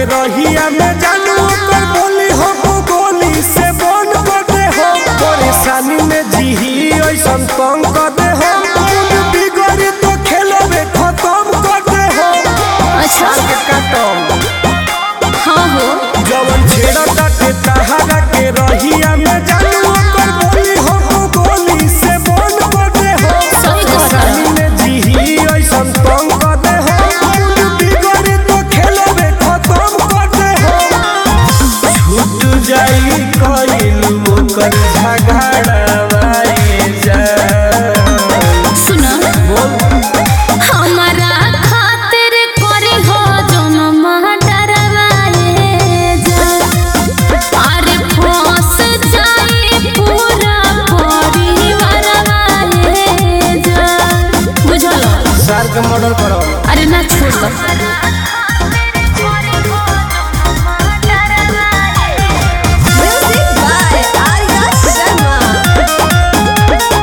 के रहिया में जानू ओकर बोली हो गोली से बन कर दे हो परेशानी में जीही ऐसन तंग कर दे हो मूड बिगड़ी तो खेलबे खत्म कर दे हो अच्छा के काटम हाँ हो जवन छेड़ा ताटे तहारा के रहिया में जानू ओकर बोली हो गोली से बन कर दे हो सही कहता परेशानी में जीही ऐसन तंग कर दे हो मूड बिगड़ी तो खेलबे खत्म कर दे हो छूट जाई कइल ओकर झगड़ावाए जा सुना हमारा खातिर करे हो जनम डरवाए जा अरे फंस जाई पूरा परिवार वाए जा बुझल सार के मर्डर करो अरे ना छोड़ दो Music by Arya Sharma.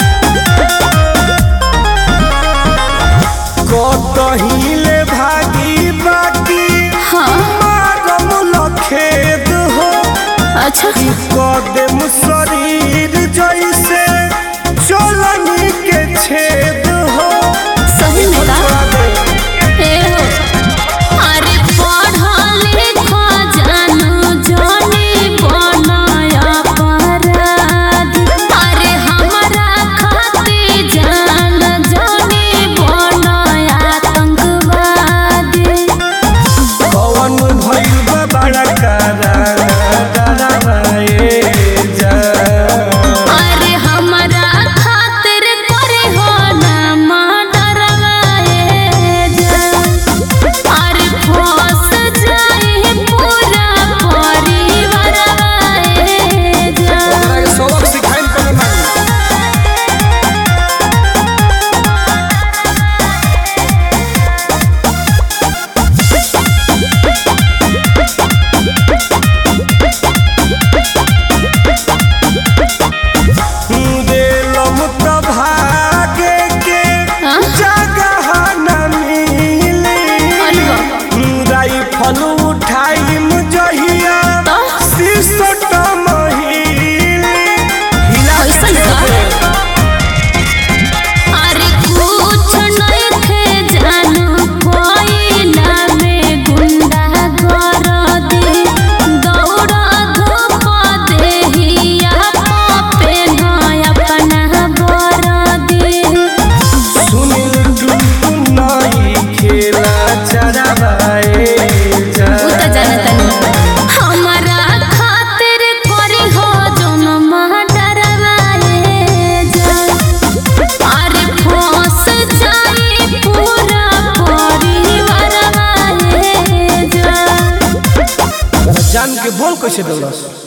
कतहिले भागी बाकी हाँ मारम लखेद हो अच्छा कदम शरीर जैसे चलनी के छेद हो सही में का ए हो अरे पढ़ल लिखल जानू जानी बनाया अपराध अरे हमरा खातिर जान जानी बनाया आतंकवादी कौन भइल बा बड़ा कारा डरावाए जा अरे हमरा खातिर करे हो ना डरवाए जा अरे फंस जाई पूरा परिवार वाए जा सबक सिखाइल पर मारी देलम त भागे के हाँ? जगह न मिली अरे बाप राइफल उठाइम जहिया तो? सिसटम हिली हिला के कैसन का? छोड़े। अरे कुछ नहीं थे जानू कोयला में गुंडा कर दे दौड़ा धूप देहिया पे न अपना बर दे सुनील टुनटुन नाई खेला चरावाए जा उ त जानतनी हमरा खातिर करे हो जनम डरवाए जा अरे फंस जाई पूरा परिवार वाए जा जान के बोल कैसे दौड़स